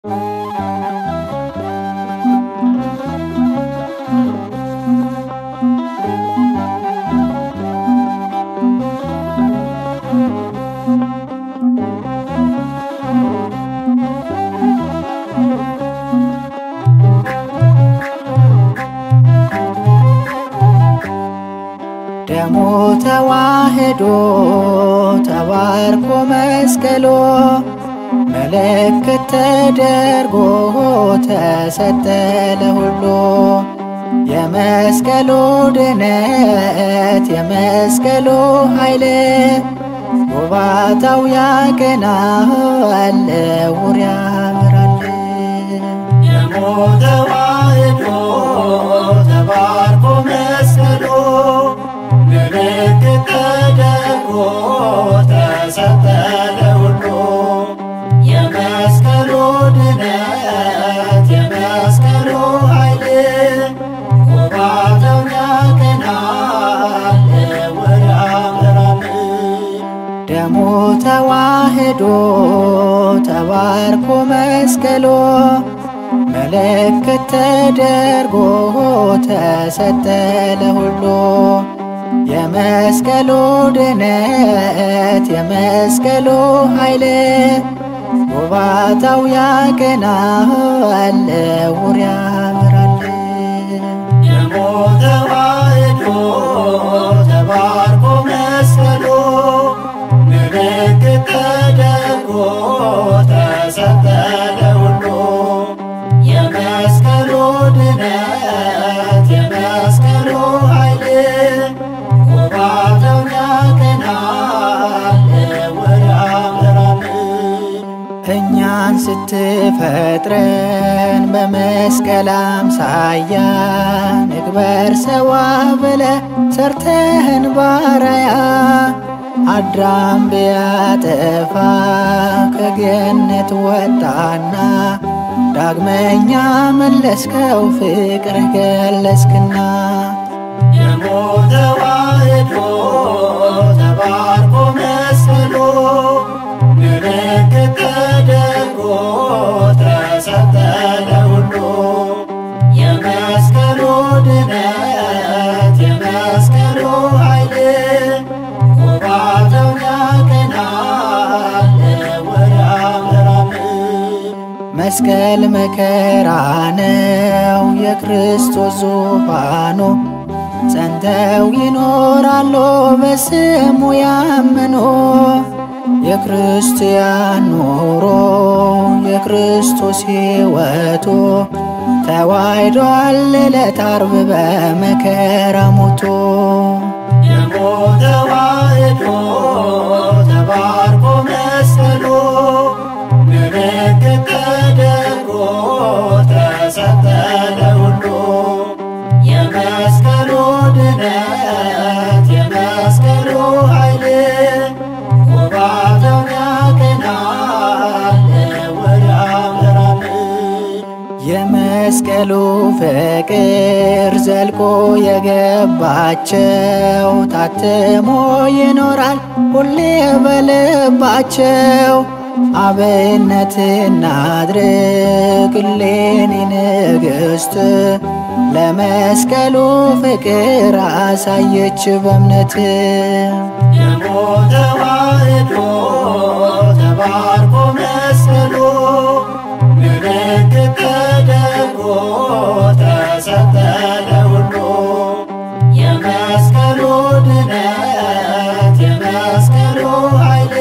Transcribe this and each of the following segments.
ደሙ ተዋህዶ ተባርኮ መስቀሎ ምልክት ተደርጎ ተሰጠ ለሁሉ የመስቀሉ ድነት የመስቀሉ ኃይል ውባታው ያቀናል ዕውር ያበራል። ደሙ ተዋህዶ ተባርኮ መስቀሉ ምልክት ተደርጎ ተሰጠ ለሁሉ የመስቀሉ ድነት የመስቀሉ ኃይል ውባታው ያቀናል ዕውር ያበራል። ደሙ ተዋህዶ ተባርኮ መስቀሎ ምልክት ተደርጎ ተሰጠ ለሁሉ የመስቀሉ ድነት የመስቀሉ ኃይል ውባታው ያቀናል ዕውር ያበራል። ደሙ ተዋህዶ ተባርኮ መስቀሉ ምልክት ተደርጎ ተሰጠ ለሁሉ የመስቀሉ ድነት የመስቀሉ ኃይል ውባታው ያቀናል ዕውር ያበራል። እኛን ስትፈጥረን በመስቀል አምሳያ ንግበር ሰዋ ብለ ሰርተህን ባራያ አዳም ቢያጠፋ ከገነት ወጣና ዳግመኛ መለስከው ፍቅርህ ገለጽክና ደሙ ተዋህዶ ተባርኮ መስቀሉ ምልክት ተደርጎ ተሰጠ ለሁሉ የመስቀሉ ድነት የመስቀሉ ኃይል ውባታው ያቀናል ዕውር ያበራል። መስቀል መከራ ነው የክርስቶስ ዙፋኑ ጸንተው ይኖራሉ በስሙ ያመኑ የክርስቲያን ኑሮ የክርስቶስ ሕይወቱ ተዋሕዷል ዕለት ዓርብ በመከራ ሞቶ ደሙ ተዋህዶ ተባርኮ መስቀሉ ምልክት ተደርጎ ተሰጠ ለሁሉ የመስቀሉ ድነት የመስቀሉ ኃይል ውባታው ያቀናል ዕውር ያበራል። የመስቀሉ ፍቅር ዘልቆ የገባቸው ታትሞ ይኖራል ሁሌ በልባቸው። አብነት እናድርግ እሌኒ ንግሥት ለመስቀሉ ፍቅር አሳየች በእምነት ደሙ ተዋህዶ ተባርኮ መስቀሉ ምልክት ተደርጎ ተሰጠ ለሁሉ የመስቀሉ ድነት የመስቀሉ ኃይል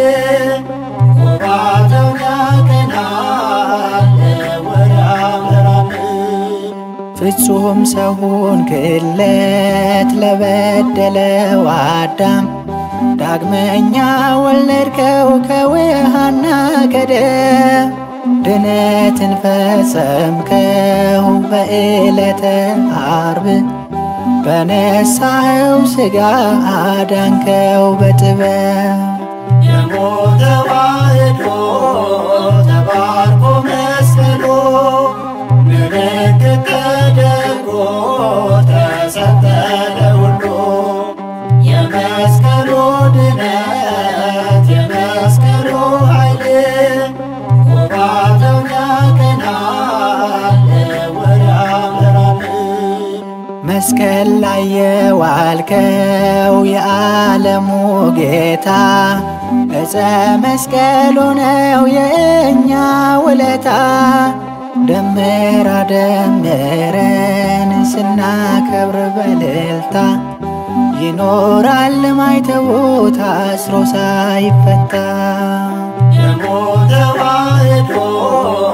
ውባታው ያቀናል ዕውር ያበራል። ፍጹም ሰውን ክለት ለበደለው አዳም ዳግመኛ ወለድከው ከውሃና ከደም ድነትን ፈጸምከው በዕለተ ዓርብ በነሳኸው ሥጋ አዳንከው በጥበብ ደሙ ተዋህዶ ተባርኮ መስቀሉ ምልክት ተደርጎ ተሰጠ ለሁሉ የመስቀሉ ድነት የመስቀሉ ኃይል ውባታው ያቀናል መስቀል ላይ የዋልከው የዓለሙ ጌታ እፀ መስቀሉ ነው የእኛ ውለታ። ደምራ ደምረን ስናከብር በልልታ ይኖራል ማይተቡ ታስሮ ሳይፈታ የሞተ ተዋሕዶ